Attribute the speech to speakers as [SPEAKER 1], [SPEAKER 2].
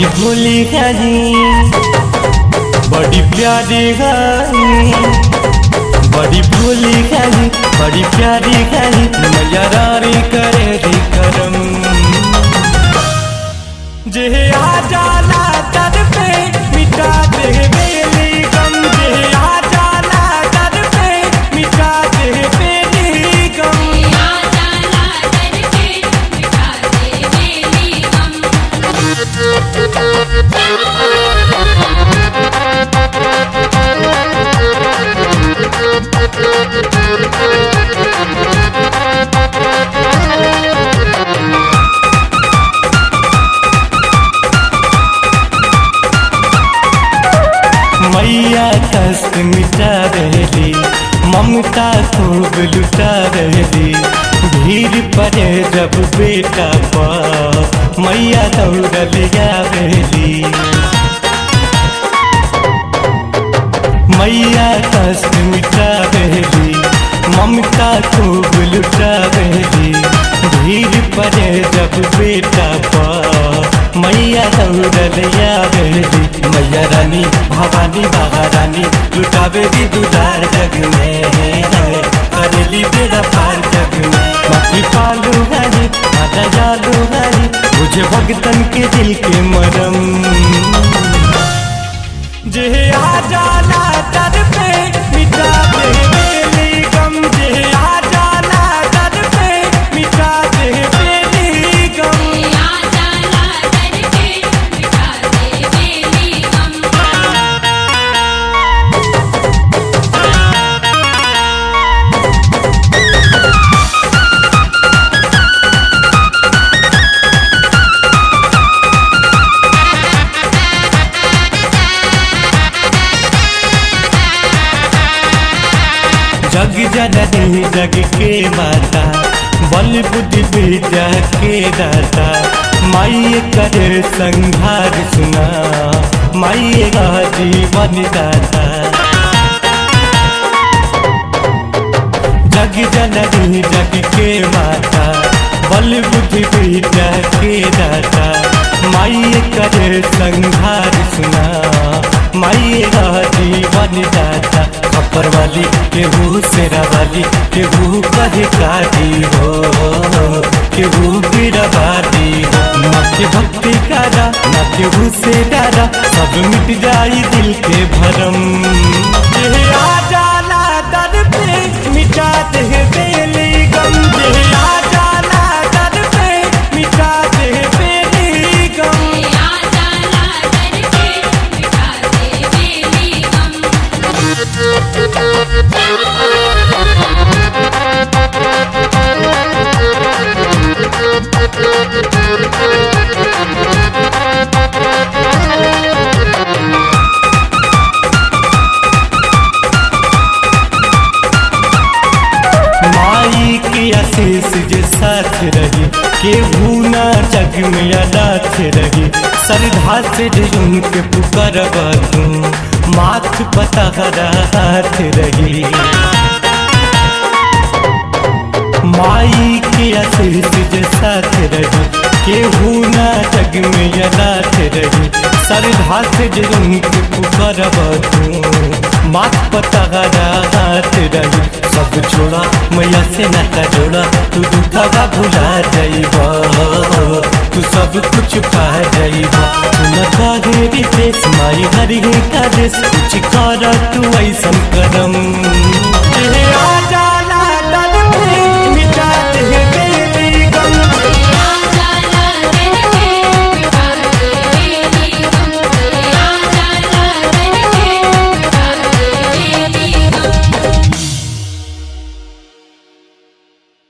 [SPEAKER 1] बड़ी भोली गानी बड़ी प्यारी गानी बड़ी भोली गानी बड़ी प्यारी गानी मैया रानी करे दी करम जे आ जाला दर पे मिटा दे बेली गम जे आ जाला दर पे मिटा दे बेली गम
[SPEAKER 2] आ जाला दर पे मिटा दे मेरी गम
[SPEAKER 1] मैया कष्ट मिटा रहली ममता खूब लुटा रहली भीड़ पड़े जब बेटा पर मैया दौड़ल आवेली मैया कष्ट मिटा रहली ममता खूब लुटा रहली भीड़ पड़े जब बेटा पर मैया दौड़ल आवेली मैया रानी भवानी बाबा रानी लुटावेली दुलार जग में करेली बेड़ा पार जग में बाकी पालू गानी माता जालू गानी मुझे भगतन के दिल के मरम जे आ जाला दर पे मिटा दे बेली गम जे आ जाला दर पे मिटा दे बेली गम
[SPEAKER 2] आ जाला दर पे मिटा दे मेरी गम
[SPEAKER 1] जग जननी जग के माता बल बुद्धि विद्या के दाता माई करे संहार सुना माई का जीवन दाता जग जननी जग के माता बल बुद्धि विद्या के दाता माई करे संहार सुना माई का जीवन दाता खपर वाली केहू सेरा वाली केहू कहे काटी हो केहू गिरवादी हो न के भक्ति कारा न केहू से डारा सब मिट जाई दिल के भरम जे आ जाला दर पे मिटा दे बेली गम जे आ जाला दर पे मिटा दे बेली गम
[SPEAKER 2] आ जाला दर पे मिटा दे मेरी गम
[SPEAKER 1] माई के आशीष जे साथ रही केहू ना जग में अनाथ रही श्रद्धा से जे उनके पुकारब तू माथ पता हाथ रही माई के आशीष जे साथ रही केहू ना जग में अनाथ रही श्रद्धा से जे उनके पुकारब तू माथ पता हाथ रही सब छोड़ा मैया से नाता जोड़ा तू दुखवा भुला जाइबा तू सब कुछ पा जाइबा तू न काहे रितेश माई हरि का देश कुछ कर तू ऐसन करम ए आ